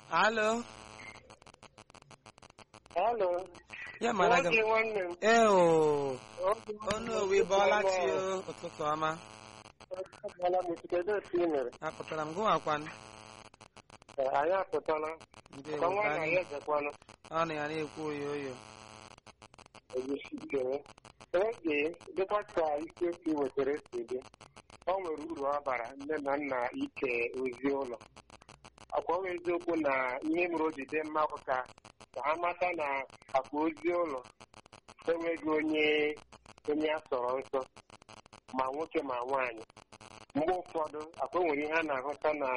alo Hello. ya mara gị Nwoke nwanne m. ee o Oge ọnụ owe bọọla chi o ụtụtụ ọma Agala m kedu otu ị mere? apụtara m gụwakwanụ Ee, Anyị apụtala. ndị Ka nwa na ya anyị ejekwanụ. ọ na ya na-ekwu oyo oyo Ejisi ikere. Oge dịkwa ka ike si wetara si dị. O nwere uru ọ bara nne na nna ike ozi ụlọ. Akwa ọ bụ eziokwu na ihe mere o ji dị mma bụ ka ka ha mata na akpa ozi ụlọ enweghị onye onye a sọrọ nsọ ma nwoke ma nwaanyị mgbe ụfọdụ akwa nwere ihe a na-ahụta na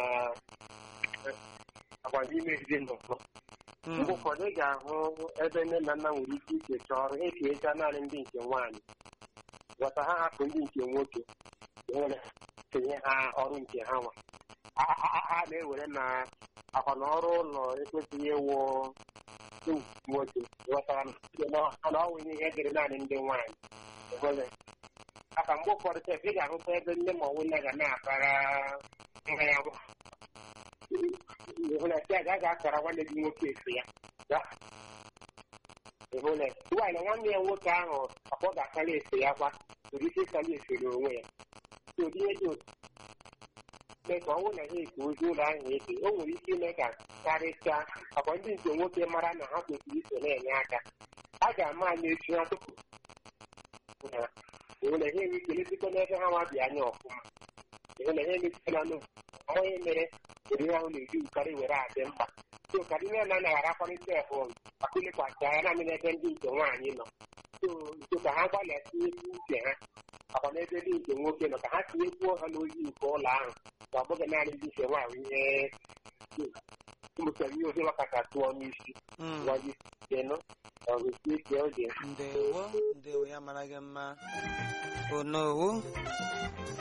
agwa n'ime ezinụlọ Mm, mgbe ụfọdụ ị ga-ahụ ebe nne na nna nwere ike ikecha ọrụ ekecha naanị ndị nke nwaanyị ghọta ha hapụ ndị nke nwoke nwere kenye ha ọrụ nke ha nwa Ha- ha ha na-ewere na akwa na ọrụ ụlọ ekwesịghị ịwụ ụmụ nwoke ghọtara na na ọ nwere ihe dịrị naanị ndị nwaanyị Ịhụle? aka mgbe ụfọdụ sef ị ga-ahụta ebe nne ma ọnwụ nne ga na-akpara nwa ya nwa ịhụla si a ga-akara nwanne gị nwoke efe ya Ya. ịhụla nwaanyị na nwanne ya nwoke ahụ akpọ ga-akara efe ya kwa nwere ike ịkara efe n'onwe ya so ụdị ihe dị otu mee ka ọ bụrụ na ha eke ozi ụlọ ahụ eke o nwere ike ime ka karịchaa akwa ndị nke nwoke mara na ha kwesịrị iso na-enye aka a ga-ama anya echi ha tupu na ịhụla ha enwe ike lesikwa n'ebe ha nwa bi anya ọfụma ịhụla ha emesịla n'o onye mere ụdị ihe ahụ na-eji ụkarị were adị mkpa so ka ndị nne na nna ghara bụ akụlekwasị anya naanị n'ebe ndị nke nwaanyị nọ so so ka ha gbalịa tinyekwu uche ha akwa n'ebe ndị nke nwoke nọ ka ha tinyekwuo ha n'ozi nke ụlọ ahụ ka ọ bụghị naanị ndị nke nwaanyị ihe ụmụkere ihe ozi maka tụọ n'isi mm. gwaji denụ ọgụsi ike oge ndewo ndewo ya mara gị mma onowu